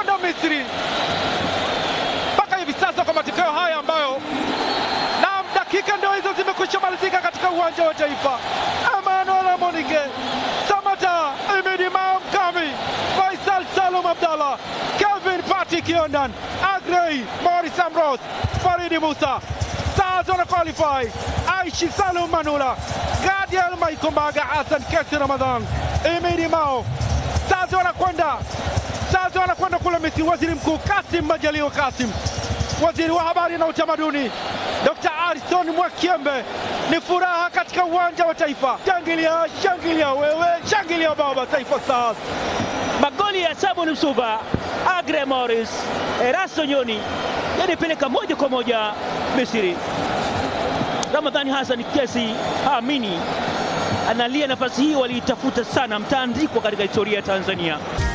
kwenda Misri mpaka hivi sasa kwa matokeo haya ambayo na dakika ndio hizo zimekwisha malizika katika uwanja wa Taifa. Emmanuel Amonike, Samata, Imidi Mao Mkami, Faisal Salum Abdallah, Kelvin Patrick Yondan, Agrey, Morris Ambrose, Faridi Musa, Stars wana qualify, Aishi Salum Manula, Gadiel Maikombaga, Hassan Kesi Ramadhan, Imidi Mao, Stars wanakwenda Stars wanakwenda kule Misri. Waziri Mkuu Kasim Majaliwa Kasim, waziri wa habari na utamaduni Dr. Arison Mwakiembe, ni furaha katika uwanja wa Taifa. Shangilia, shangilia wewe, shangilia baba, Taifa Stars. magoli ya Sabon Msuva, Agre Morris, Erasto Nyoni yanipeleka moja kwa moja Misri. Ramadhani Hassan Kesi haamini, analia nafasi hii waliitafuta sana, mtaandikwa katika historia ya Tanzania.